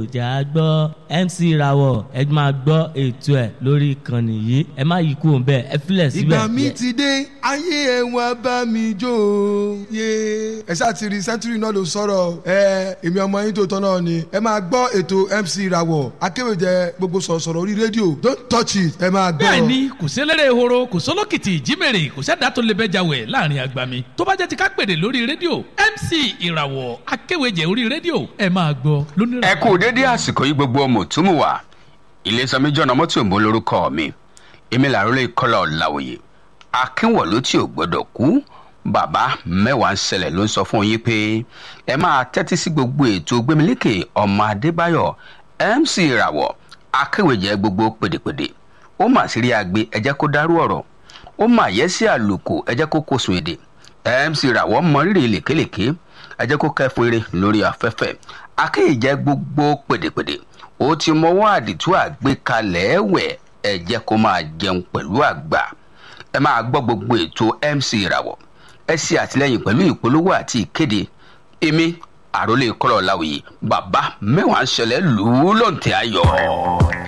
jẹ́ á gbọ́ MC Rawọ ẹ máa gbọ́ ètò ẹ̀ lórí ìkànnì yìí ẹ má yí kúrò bẹ́ẹ̀ ẹ filẹ̀ síbẹ̀. ìgbà mi ti dé ayé ẹ wá bá mi jó o. yé ẹ ṣáà ti rí sẹ́ńtúrì náà ló sọ̀rọ̀ ẹ èmi ọmọ yín tó tọ́ náà ni ẹ máa gbọ́ ètò MC Rawọ akéwèjẹ gbogbo sọ̀rọ̀sọ̀rọ̀ orí rédíò don't touch it ẹ máa gbọ́. bẹ́ẹ̀ni kò sélérè ehoro kò sólókìtì ìjímèrè kò sẹ́dá tó lè bẹ́jà wẹ̀ láàrin agbami tó bá jẹ́ ti ká pèrè lórí rédíò MC ìràwọ̀ akéwèjẹ orí rédíò ẹ máa gbọ́ lónìí. ẹ kú dédé àsìkò yìí gbogbo mùtúmùwà ilésanmi jọ̀nà mọ́tò ìbò lórúkọ mi èmi làrólé kọ́lá ọ̀làwòye akínwọ̀lú tí ò gbọ́dọ̀ kú bàbá mẹ́wàá ń ṣẹlẹ̀ ló ń sọ fún yín pé ẹ máa tẹ́tí sí gbogbo ètò gbẹmílékè ọmọ adébáyọ̀ MC ìràwọ̀ akéwèjẹ gbogbo pèdèpèdè ó mà sí rí agbe ẹ jẹ́ kó dárú ọ̀rọ̀ ó mà yẹ sí àlùkò ẹ jẹ́ kó kó sùn èdè MC ìràwọ̀ mọ rírì lèkélèké ẹ jẹ́ kó kẹ́fún eré lórí afẹ́fẹ́ akéèjẹ gbogbo pèdèpèdè ó ti mọwọ́ àdìtú àgbékalẹ̀ ẹ̀wẹ̀ ẹ jẹ́ kó máa jẹun pẹ̀lú àgbà ẹ máa gbọ́ gbogbo ètò MC ìràwọ̀ ẹ ṣe àtìlẹ́yìn pẹ̀lú ìpolówó àti ìkéde èmi àròlé kọ́lọ̀ láwùyí bàbá mẹ́wàá ń ṣẹlẹ̀ lù ú lọ́ǹtẹ̀ ayọ̀.